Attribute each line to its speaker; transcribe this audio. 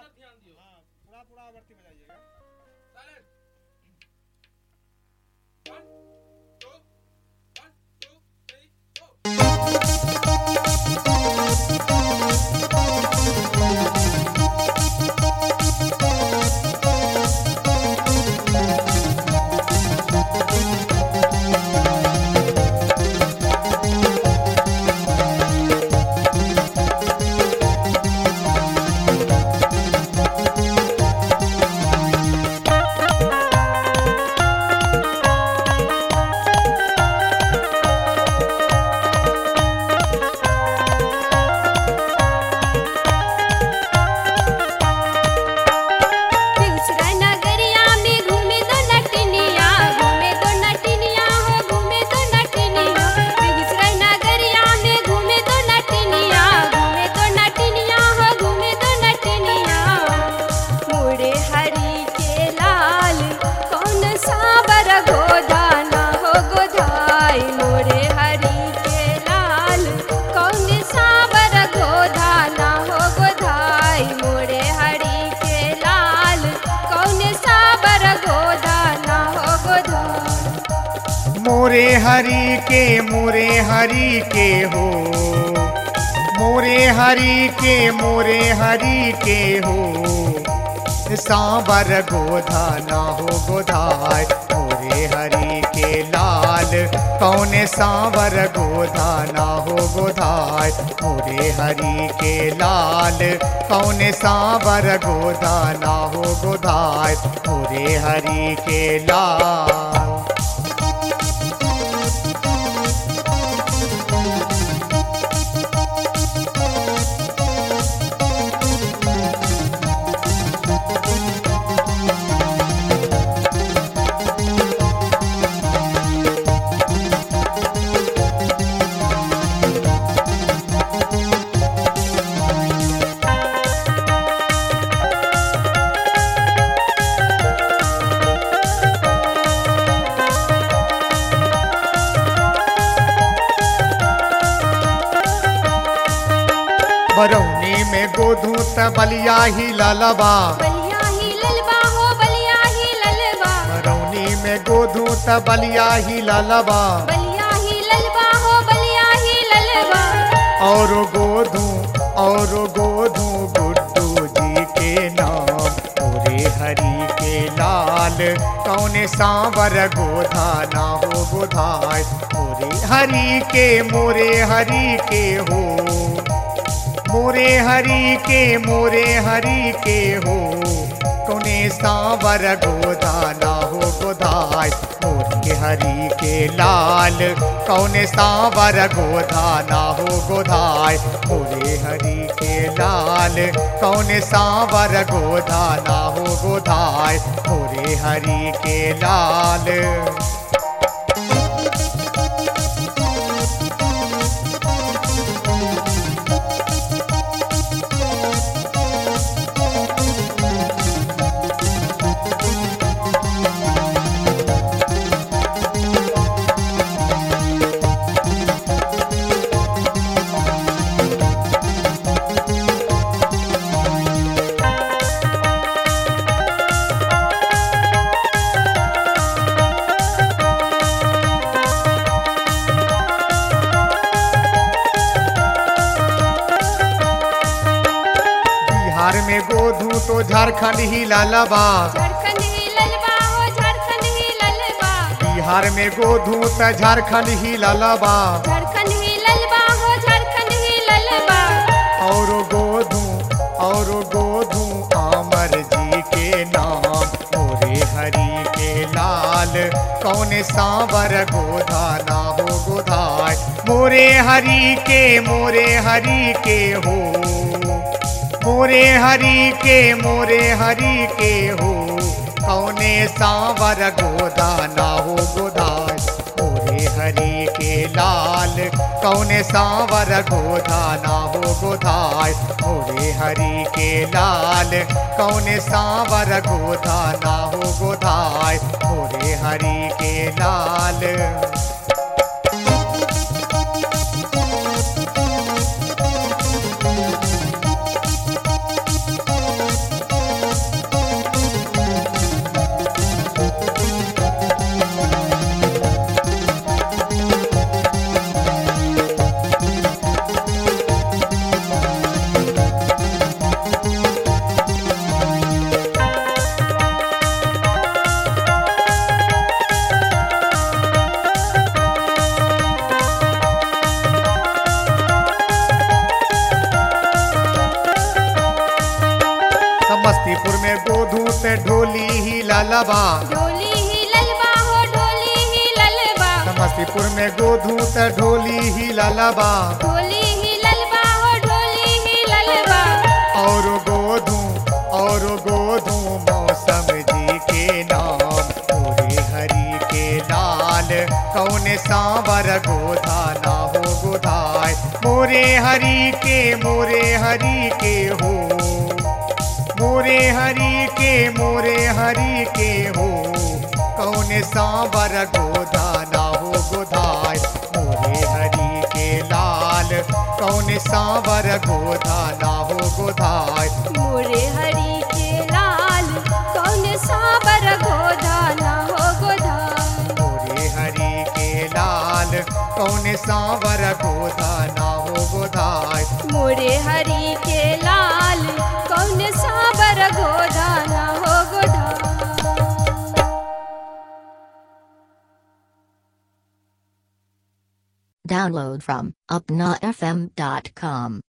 Speaker 1: ध्यान दियो
Speaker 2: हाँ पूरा पूरा आवर्ती बजाइएगा
Speaker 1: silent one two one two three four
Speaker 3: दूसरा नगरिया में घूमे दो नटनिया घूमे दो नटनिया हो घूमे दो नटनिया दूसरा नगरिया में घूमे दो नटनिया घूमे दो नटनिया हो घूमे दो नटनिया मुड़े हरी के लाल कौन साबर गोदाना हो गोधाई मुड़े हरी के लाल कौन साबर गोधाना हो गोधाई मुड़े हरी के लाल कौन साबर गोदाना हो गोधाई
Speaker 2: मोरे हरि के मोरे हरि के हो मोरे हरि के मोरे हरि के हो सांबर गोधा ना हो गोधाय मोरे हरि के लाल कौन सांबर गोधा ना हो गोधाय मोरे हरि के लाल कौन सांबर गोधा ना हो गोधाय मोरे हरि के लाल बरौनी में गोधू त बलिया ही ललबा
Speaker 3: बलिया ही ललबा हो बलिया ही ललबा
Speaker 2: बरौनी में गोधू त बलिया ही ललबा
Speaker 3: बलिया ही ललबा हो बलिया ही ललबा
Speaker 2: और गोधू और गोधू गुड्डू जी के नाम पूरे हरि के लाल कौन सांवर गोधा ना हो गोधाय पूरे हरि के मोरे हरि के हो मोरे हरि के मोरे हरि के हो कौने सांवर गोदा ना हो गोदाय मोरे हरि के लाल कौने सांवर गोदा ना हो गोदाय मोरे हरि के लाल कौने सांवर गोदा ना हो गोदाय मोरे हरि के लाल बिहार में गोधू तो झारखंड ही लालाबा
Speaker 3: झारखंड ही ललबा हो झारखंड ही ललबा
Speaker 2: बिहार में गोधू त झारखंड ही लालाबा
Speaker 3: झारखंड ही ललबा हो झारखंड ही ललबा
Speaker 2: और गोधू और गोधू अमर जी के नाम मोरे हरि के लाल कौन सांवर गोधा ना हो गोधाय मोरे हरि के मोरे हरि के हो मोरे हरि के मोरे हरि के हो कौने सांवर गोदा ना हो गोदाय मोरे हरि के लाल कौने सांवर गोधा ना हो गोधाय मोरे हरि के लाल कौने सांवर गोधा ना हो गोधाय मोरे हरि के लाल समस्तीपुर में गोधू ते ढोली ही ललबा
Speaker 3: ढोली ही ललबा हो ढोली ही ललबा
Speaker 2: समस्तीपुर में गोधू ते ढोली ही ललबा
Speaker 3: ढोली ही ललबा हो ढोली ही ललबा
Speaker 2: और गोधू और गोधू मौसम जी के नाम पूरे हरि के लाल कौन सांवर गोधा ना हो गोधाय मोरे हरि के मोरे हरि के हो मोरे हरि के मोरे हरि के हो कौन सांवर गोधा ना हो गोधाय मोरे हरि के लाल कौन सांवर गोधा ना हो गोधाय
Speaker 3: मोरे हरि के लाल कौन साबर गोधा ना हो गोधा
Speaker 2: मोरे हरि के लाल कौन सांवर गोधा ना हो गोधाय
Speaker 3: मोरे हरि के लाल कौन साबर गोधा ना हो गोधा
Speaker 4: Download from upnafm.com.